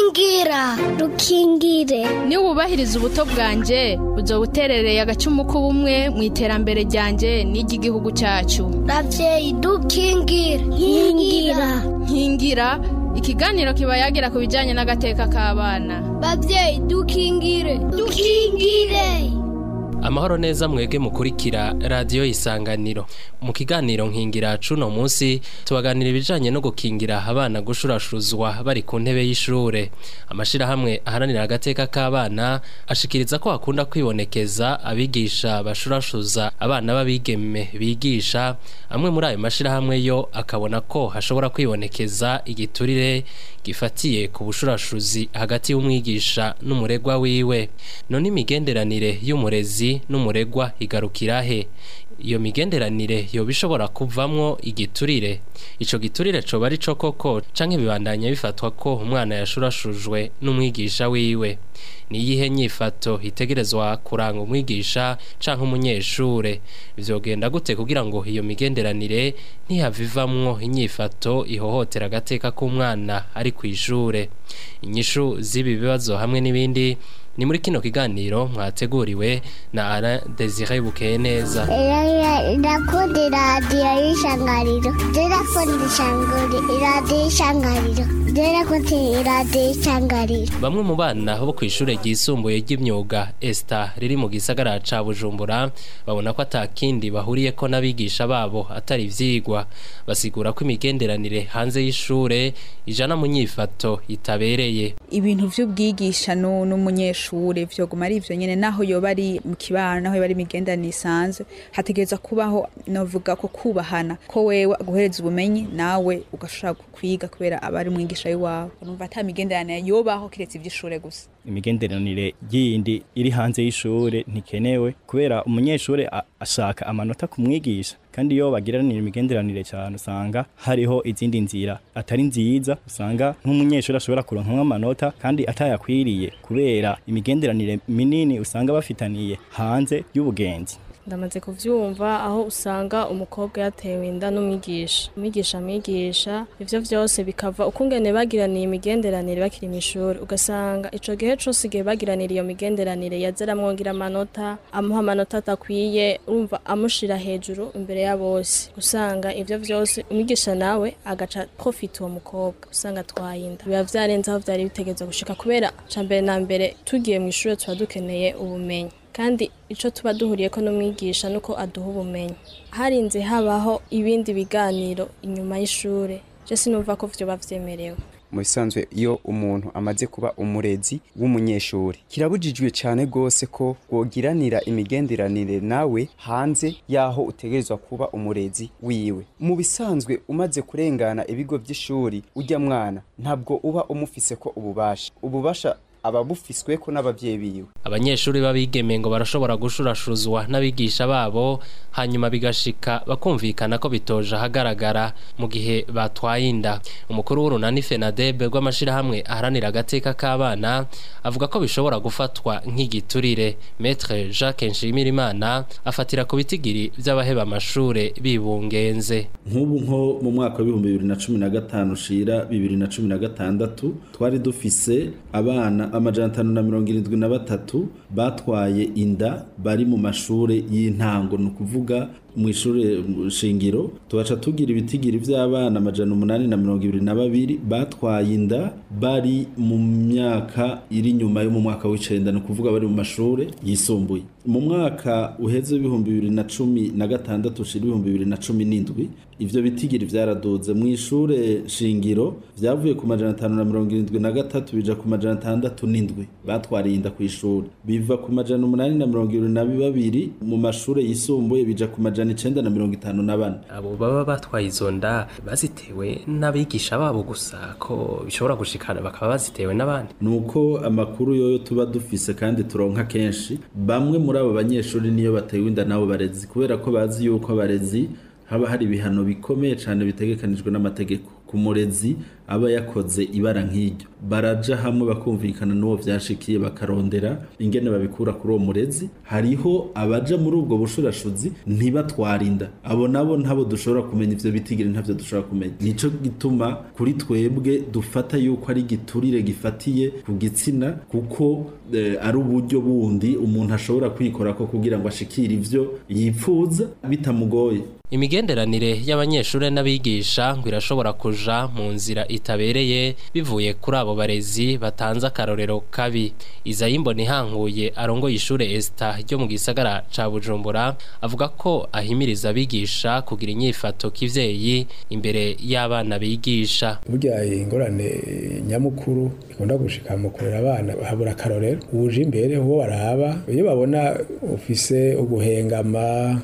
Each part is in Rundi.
rukingira rukingire niba wubahiriza ubuto bwanjye uzoba uterereye agacumu k'ubumwe mu iterambere ryanjye n'iry'igihugu cyacu ravyeyi dukingire nkingira nkingira ikiganiro kiba yagira ku bijyanye n'agateka k'abana bavyeyi dukingire dukingire amahoro neza mwege mukurikira radiyo isanganiro mu kiganiro nkingira cuno munsi tubaganira ibijanye no gukingira abana gushurashuzwa bari ku ntebe y'ishure amashirahamwe aharanira agateka k'abana ashikiriza ko hakunda kwibonekeza abigisha bashurashuza abana b'abigeme bigisha amwe muri ayo mashirahamwe yo akabona ko hashobora kwibonekeza igiturire gifatiye ku bushurashuzi hagati y'umwigisha n'umuregwa wiwe none imigenderanire y'umurezi n'umuregwa igarukira he iyo migenderanire yoba ishobora kuvamwo igiturire ico giturire coba ari co koko canke bibandanya bifatwa ko umwana yashurashujwe n'umwigisha wiwe niyihe nyifato itegerezwa kuranga umwigisha canke umunyeshure vyogenda gute kugira ngo iyo migenderanire ntihavivamwo inyifato ihohotera agateka k'umwana ari kw'ishure inyishu z'ibi bibazo hamwe n'ibindi ni muri kino kiganiro mwateguriwe na Alain Desire Bukeye neza irakunda iradiyo y'ishangariro irakunda iradiyo y'ishangariro irakunda iradiyo y'ishangariro bamwe mu bana bo ku ishure ryisumbuye ry'imyuga Esta riri mu gisagara ca Bujumbura babona ko atakindi bahuriyeko n'abigisha babo atari ivyigwa basigura ko imigenderanire hanze y'ishure ijana mu nyifato itabereye ibintu vy'ubwigisha n'umunyeshure vyoguma ari ivyo nyene naho yoba ari mu kibano naho yoba ari imigenderanire isanzwe hategereza kubaho novuga ko kubahana ko wewe guhereza ubumenyi nawe ugashobora kwiga kubera aba ari umwigisha w'iwawe numva ata migenderanire yobaho kiretse ivy'ishure gusa imigenderanire yindi iri hanze y'ishure ntikenewe kubera umunyeshure ashaka amanota kumwigisha kandi iyo bagiranira imigenderanire cyane usanga hariho izindi nzira atari nziza usanga nk'umunyeshuri ashobora kuronka amanota kandi atayakwiriye kubera imigenderanire minini usanga bafitaniye hanze y'ubugenzi ndamaze kuvyumva aho usanga umukobwa yatewe inda n'umwigisha umwigisha amwigisha ivyo vyose bikava ukungene bagiraniye imigenderanire bakiri mw'ishuri ugasanga ico gihe cose igihe bagiranira iyo migenderanire yaza aramwongira amanota amuha amanota atakwiye urumva amushira hejuru imbere ya bose usanga ivyo vyose umwigisha nawe agaca profita uwo mukobwa usanga atwaye inda biba vyarenze aho vyari bitegezwa gushika kubera ca mbere na mbere tugiye mw'ishuri tuba dukeneye ubumenyi kandi icyo tuba duhuriyeko n'umwigisha nuko aduha ubumenyi harinze habaho ibindi biganiro inyuma y'ishure je sinumva ko vyoba vyemerewe mu bisanzwe iyo umuntu amaze kuba umurezi w'umunyeshuri kirabujijwe cyane rwose ko wogiranira imigenderanire nawe hanze y'aho utegerezwa kuba umurezi wiwe mu bisanzwe umaze kurengana ibigo by'ishuri ujya mwana ntabwo uba umufise ko ububasha ububasha ababufiswe ko n'abavyeyi biwe abanyeshuri babigeme ngo barashobora gushurashuzwa n'abigisha babo hanyuma bigashika bakumvikana ko bitoje ahagaragara mu gihe batwaye inda umukuru w'urunani Fenadebe rw'amashirahamwe aharanira agateka k'abana avuga ko bishobora gufatwa nk'igiturire Maître Jacques Nshimirimana afatira ku bitigiri by'abaheba amashure bibungenze nk'ubu nko mu mwaka w'ibihumbi bibiri na cumi na gatanu ushira bibiri na cumi na gatandatu twari dufise abana amajana atanu na mirongo irindwi na batatu batwaye inda bari mu mashure y'intango ni ukuvuga mu ishure shingiro tubaca tugira ibitigiri vy'abana amajana umunani na mirongo ibiri na babiri batwaye inda bari mu myaka iri nyuma yo mu mwaka w'icenda ni ukuvuga bari mu mashure yisumbuye mu mwaka uheze w'ibihumbi bibiri na cumi na gatandatu ushira ibihumbi bibiri na cumi n'indwi ivyo bitigiri vyaraduze mu ishure shingiro vyavuye ku majana atanu na mirongo irindwi na gatatu bija ku majana atandatu n'indwi batwariye inda kw'ishuri biva ku majana umunani na mirongo ibiri na babiri mu mashure yisumbuye bija ku majana icenda na mirongo itanu na bane abo baba batwaye izo nda bazitewe n'abigisha babo gusa ko bishobora gushikana bakaba bazitewe n'abandi nuko amakuru yoyo tuba dufise kandi turonka kenshi bamwe muri abo banyeshuri niyo batewe inda n'abo barezi kubera ko bazi yuko abarezi haba hari ibihano bikomeye cyane bitegekanijwe n'amategeko ku murezi aba yakoze ibara nk'iryo baraja hamwe bakumvikana n'uwo vyashikiye bakarondera ingene babikura kuri uwo murezi hariho abaja muri ubwo bushurashuzi ntibatwarinda abo nabo ntabo dushobora kumenya ivyo bitigiri ntavyo dushobora kumenya nico gituma kuri twebwe dufata yuko ari giturire gifatiye ku gitsina kuko eh, ari uburyo bundi umuntu ashobora kwikora ko kugira ngo ashikire ivyo yipfuza bitamugoye imigenderanire y'abanyeshuri n'abigisha ngo irashobora kuja mu nzira itabereye bivuye kuri abo barezi batanze akarorero kabi izayimbona ihanguye arongoye ishure Esta ryo mu gisagara ca Bujumbura avuga ko ahimiriza abigisha kugira inyifato kivyeyi imbere y'abana bigisha burya ingorane nyamukuru ikunda gushika mu kurera abana habura akarorero uje imbere uwo baraba iyo babona ufise uguhengama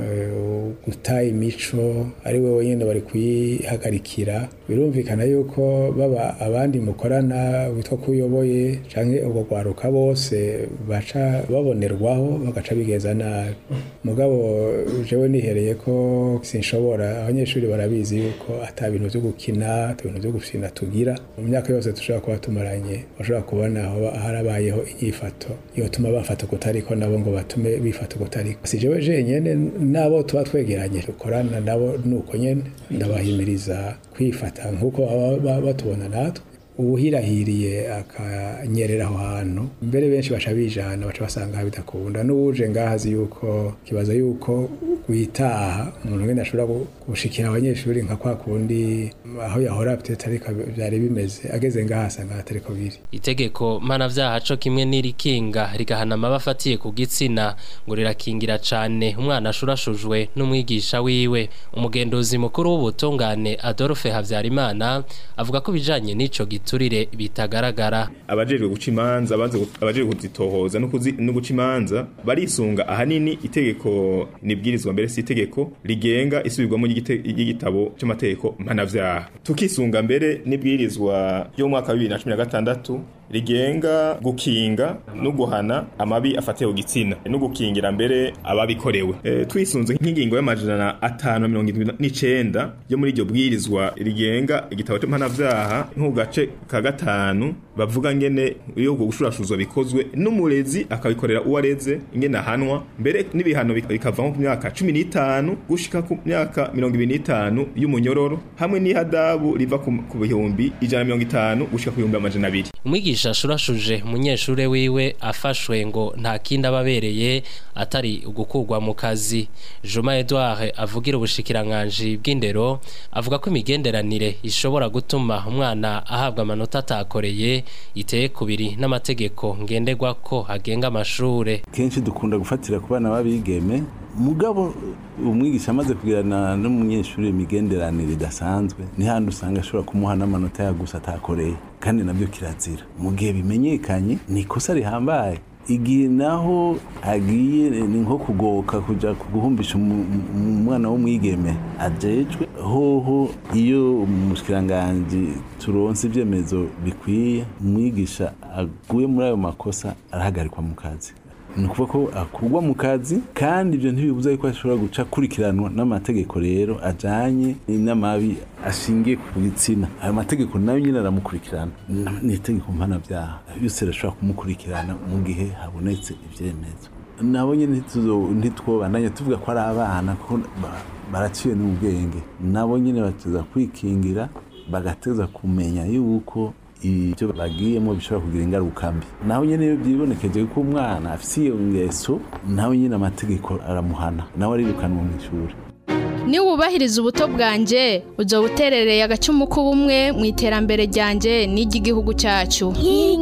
guta imico ari we wenyine bari kuyihagarikira birumvikana yuko baba abandi mukorana witwa ko uyoboye cyangwa ubwo rwaruka bose baca babonerwaho bagaca bigeza nabi mugabo jewe nihereye ko sinshobora abanyeshuri barabizi yuko ata bintu byo gukina ata bintu byo gukina tugira mu myaka yose dushobora kuba tumaranye bashobora kubona aho harabayeho inyifato yotuma bafata kutariko nabo ngo batume bifata kutariko si jewe jenyene nabo tuba twegeranye dukorana nabo nuko nyene ndabahimiriza kwifata nk'uko baba batubona natwe uwuhirahiriye akanyerera aho hantu mbere benshi baca bijana baca basanga bidakunda n'uwuje ngaho azi yuko kibaza yuko witaha umuntu wenda ashobora gushikira abanyeshuri nka kwa kundi aho yahora peut ariko byari bimeze ageze ngaho asanga atariko biri itegeko mpanavyaha co kimwe n'irikinga rigahana amaba afatiye ku gitsina ngo rirakingira cane umwana ashurashujwe n'umwigisha wiwe umugenduzi mukuru w'ubutungane Adolphe Havyarimana avuga ko bijanye n'ico giturire bitagaragara abajejwe guca imanza abajejwe kuzitohoza no guca imanza barisunga ahanini itegeko nibwirizwa mbere si itegeko rigenga isubirwamo ry'igitabo cy'amategeko mpanavyaha tukisunga mbere nibwirizwa yo mu mwaka wa 2016 rigenga gukinga no guhana amabi afatiye ku gitsina no gukingira mbere ababikorewe e, twisunze nk'ingingo y'amajana atanu mirongo irindwi n'icenda yo muri iryo bwirizwa rigenga igitabo cy'impanavyaha nko gace ka gatanu bavuga ngene iyo gushurashuzwa bikozwe n'umurezi akabikorera uwo areze ingene ahanwa mbere n'ibihano bikava nko ku myaka cumi n'itanu gushika ku myaka mirongo ibiri n'itanu y'umunyororo hamwe n'ihadabu riva ku bihumbi ijana mirongo itanu gushika ku bihumbi amajana abiri umwigisha ashurashuje umunyeshure wiwe afashwe ngo nta kindi ababereye atari ugukurwa mu kazi Juma Edouard avugira ubushikiranganje bw'indero avuga ko imigenderanire ishobora gutuma umwana ahabwa amanota atakoreye iteye kubiri n'amategeko ngenderwa ko agenga amashure kenshi dukunda gufatira ku bana babigeme mugabo umwigisha amaze kugirana n'umunyeshuri imigenderanire idasanzwe ni handi usanga ashobora kumuha n'amanota ya gusa atakoreye kandi nabyo kirazira mu gihe bimenyekanye ni ikosa rihambaye igihe naho agiye ni nko kugoka kujya guhumbisha umwana w'umwigeme ajejwe hoho iyo umushikiranganji turonse ibyemezo bikwiye umwigisha aguye muri ayo makosa arahagarikwa mu kazi ni ukuvuga ko akurwa mu kazi kandi ibyo ntibibuza yuko ashobora guca akurikiranwa n'amategeko rero ajyanye n'amabi ashingiye ku gitsina ayo mategeko nayo nyine aramukurikirana ni itegeko mpanabyaha yose arashobora kumukurikirana mu gihe habonetse ibyemezo nabo nyine ntitwobandanye tuvuga ko ari abana ko baraciye n'ubwenge nabo nyine bateza kwikingira bagateza kumenya yuko ibyo bagiyemo bishobora kugira ingaruka mbi naho nyine iyo byibonekeje ko umwana afite iyo ngeso nawe nyine amategeko aramuhana nawe arirukanwa mu ishuri niba wubahiriza ubuto bwanjye ujya buterereye agacumu k'ubumwe mu iterambere ryanjye n'iry'igihugu cyacu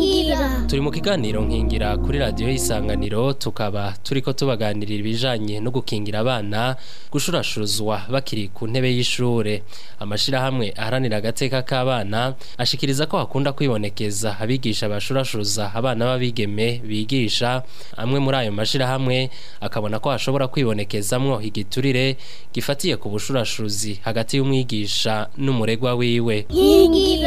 turi mu kiganiro nkingira kuri radiyo y'isanganiro tukaba turi ko tubaganirira ibijyanye no gukingira abana gushurashuzwa bakiri ku ntebe y'ishuri amashyirahamwe aharanira agateka k'abana ashikiriza ko hakunda kwibonekeza abigisha bashurashuza abana b'abigeme bigisha amwe muri ayo mashyirahamwe akabona ko hashobora kwibonekezamwo igiturire gifatiye ku bushurashuzi hagati y'umwigisha n'umuregwa wiwe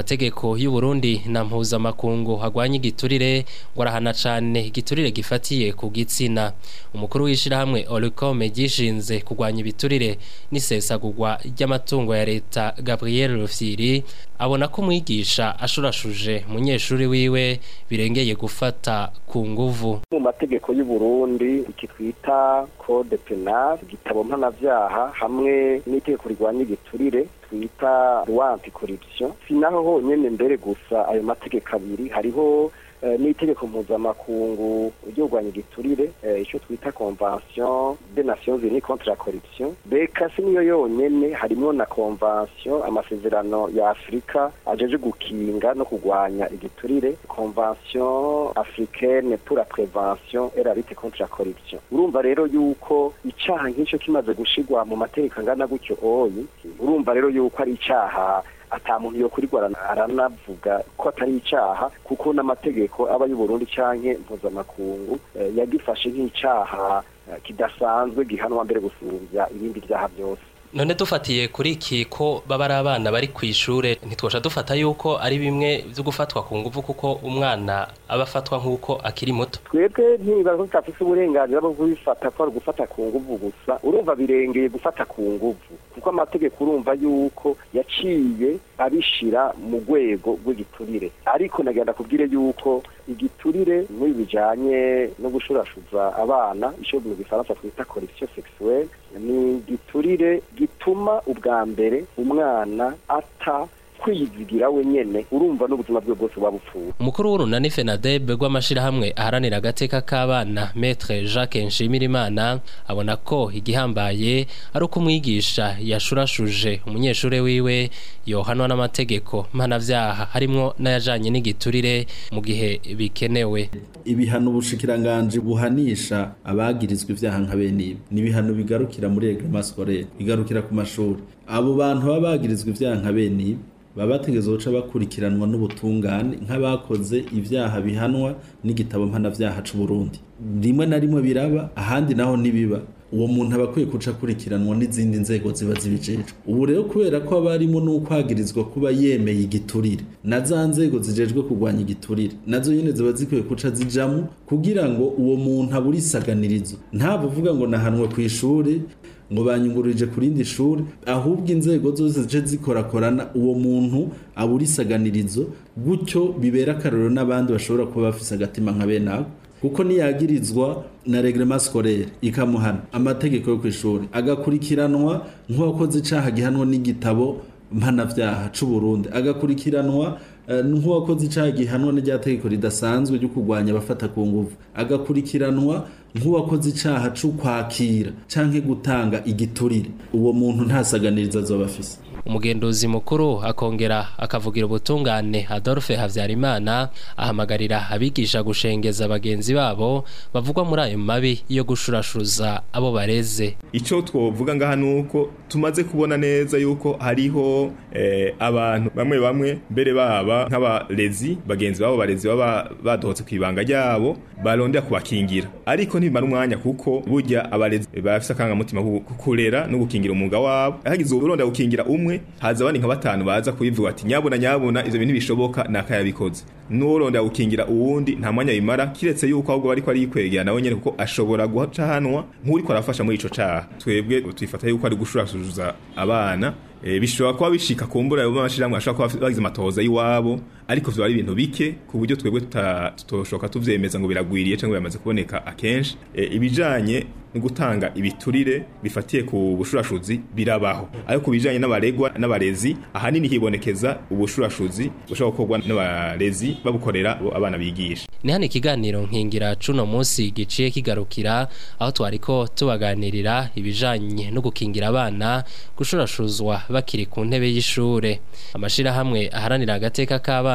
amategeko y'u Burundi na mpuzamakungu hagwanya igiturire ngo arahana cane igiturire gifatiye ku gitsina umukuru w'ishirahamwe Olcome gishinze kugwanya ibiturire n'isesagurwa ry'amatungo ya leta Gabriel Rufyiri abona ko umwigisha ashurashuje umunyeshuri wiwe birengeye gufata ku nguvu mu mategeko y'u Burundi iki twita code penal igitabo mpanavyaha hamwe n'itegeko rigwanya igiturire twita loi anticorruption si naho honyene mbere gusa ayo mategeko abiri hariho n'itegeko mpuzamakungu ryo kurwanya igiturire icyo twita convention des nations unies contre la corruption beka si niyo yonyene harimo na convention amasezerano ya afurika ajeje gukinga no kurwanya igiturire convention africaine pour la prévention et la lutte contre la corruption urumva rero yuko icaha nk'icyo kimaze gushigwa mu mategeko angana gutyo oyi urumva rero yuko ari icaha ata muntu yo kurigwa aranavuga ko atari icaha kuko n'amategeko aba y'u Burundi canke mpuzamakungu yagifashe nk'icaha kidasanzwe gihanwa mbere gusumbya ibindi vyaha byose none dufatiye kuri iki ko baba ari abana bari ku ishure ntitwosha dufata yuko ari bimwe byo gufatwa ku nguvu kuko umwana aba afatwa nk'uko akiri muto twebwe ntibibaza ko tutafise uburenganzira bwo kubifata ko ari gufata ku nguvu gusa urumva birengeye gufata ku nguvu kuko amategeko urumva yuko yaciye abishira mu rwego rw'igiturire ariko nagenda kubwire yuko igiturire muri bijanye no gushurashuza abana ico mu gifaransa twita corruption sexuelle ni igiturire gituma ubwa mbere umwana ata kwizigira wenyene urumva n'ubuzima bwe bwose wabupfuye umukuru w'urunani FENADEB rw'amashirahamwe aharanira agateka k'abana Maître Jacques Nshimirimana abona ko igihambaye ari uko umwigisha yashurashuje umunyeshure wiwe yohanwa n'amategeko mpanavyaha harimwo n'ayajanye n'igiturire mu gihe bikenewe ibihano ubushikiranganje buhanisha abagirizwa ivyaha nka bene ibi ni ibihano bigarukira muri reglement scolaire bigarukira ku mashuri abo bantu baba bagirizwa ivyaha nka bene ibi baba bategeza guca bakurikiranwa n'ubutungane nk'abakoze ibyaha bihanwa n'igitabo mpanavyaha c'u Burundi rimwe na rimwe biraba ahandi naho nibiba uwo muntu aba akwiye guca akurikiranwa n'izindi nzego ziba zibijejwe ubu rero kubera ko aba arimo n'ukwagirizwa kuba yemeye igiturire na za nzego zijejwe kurwanya igiturire nazo nyine ziba zikwiye guca zijamo kugira ngo uwo muntu abure isaganirizo ntabwo uvuga ngo nahanwe ku ishuri ngo banyunguruje ku rindi shuri ahubwo inzego zose zice zikorakorana uwo muntu abura isaganirizo gutyo bibera akarorero n'abandi bashobora kuba bafise agatima nka bene ako kuko niyagirizwa na reglement scolaire ikamuhana amategeko yo kwishuri agakurikiranwa nk'uwakoze icaha gihanwa n'igitabo mpanavyaha c'u Burundi agakurikiranwa nk'uwakoze icaha gihanwa n'irya tegeko ridasanzwe ryo kurwanya abafata ku nguvu agakurikiranwa nk'uwakoze icaha cyo kwakira canke gutanga igiturire uwo muntu ntasaganiriza azoba afise umugenduzi mukuru akongera akavugira ubutungane Adolphe Havyarimana ahamagarira abigisha gushengeza bagenzi babo bavugwa muri ayo mabi yo gushurashuza abo bareze ico twovuga ngaha nuko tumaze kubona neza yuko hariho eh, abantu bamwe bamwe mbere baba nk'abarezi bagenzi babo barezi baba badohotse kwibanga ryabo barondera kubakingira ariko ntibimara umwanya kuko burya abarezi bafise akangamutima kukurera no gukingira umwuga wabo hagize urondera gukingira umwe haza abandi nka batanu baza kubivuga ati nyabona nyabona ivyo bintu bishoboka nakayabikoze n'urondera gukingira uwundi nta mwanya bimara kiretse yuko ahubwo bariko arikwegera nawe nyene kuko ashobora guca hanwa nk'uriko arafasha muri ico caha twebwe twifata yuko ari gushurasuza abana e, bishobora kuba bishika kumbura ayo mashirahamwe ashobora kuba bagize amatohoza y'iwabo ariko vyo ari ibintu bike ku buryo twebwe tutoshoka tuvyemeza ngo biragwiriye cyangwa biramaze kuboneka akenshi e, ibijanye no gutanga ibiturire bifatiye ku bushurashuzi birabaho ariko bijanye n'abaregwa n'abarezi ahanini hibonekeza ubushurashuzi bushobora gukorwa n'abarezi babukorera abana bigisha ni hano ikiganiro nkingira cuno munsi giciye kigarukira aho twariko tubaganirira ibijanye no gukingira abana gushurashuzwa bakiri ku ntebe y'ishure amashirahamwe aharanira agateka k'abana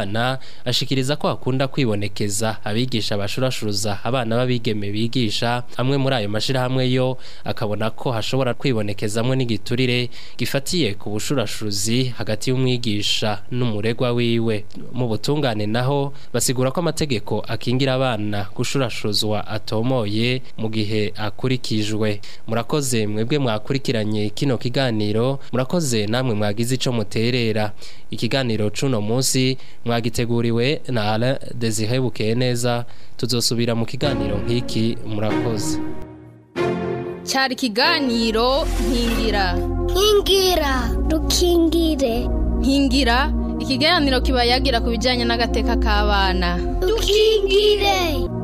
Nahimana ashikiriza ko hakunda kwibonekeza abigisha bashurashuruza abana b'abigeme bigisha amwe muri ayo mashirahamwe yo akabona ko hashobora kwibonekezamwe n'igiturire gifatiye ku bushurashuruzi hagati y'umwigisha n'umuregwa wiwe mu butungane naho basigura ko amategeko akingira abana gushurashuruzwa atomoye mu gihe akurikijwe murakoze mwebwe mwakurikiranye kino kiganiro murakoze namwe mwagize ico muterera ikiganiro cuno munsi mwagiteguriwe na Alain Desire Bukeye neza tuzosubira mu kiganiro nk'iki murakoze cyari ikiganiro nkingira nkingira dukingire nkingira ikiganiro kiba yagira ku bijyanye n'agateka k'abana dukingire